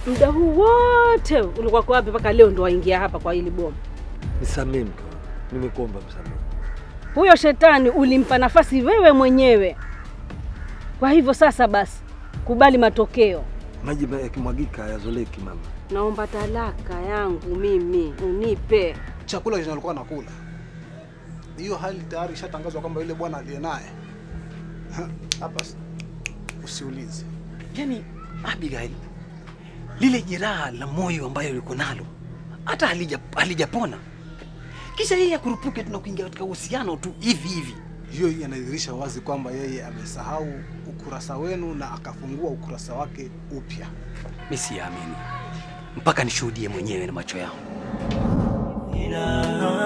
Muda huu wote ulikuwa kwa wapi mpaka leo ndo waingia hapa kwa hili boma? Nisamee mke wangu, nimekuomba msamaha. Huyo shetani ulimpa nafasi wewe mwenyewe. Kwa hivyo sasa basi, kubali matokeo. Maji ma- yakimwagika hayazoleki mama. Naomba talaka yangu mimi unipe. Chakula chenye alikuwa nakula, hiyo hali tayari ishatangazwa kwamba yule bwana aliye naye hapa, s- usiulize. Yaani Abigail, lile jeraha la moyo ambayo yuko nalo hata halija halijapona, kisha yeye akurupuke tuna kuingia katika uhusiano tu hivi hivi. Hiyo inadhihirisha wazi kwamba yeye amesahau ukurasa wenu na akafungua ukurasa wake upya. Mi siamini mpaka nishuhudie mwenyewe na macho yangu. Ina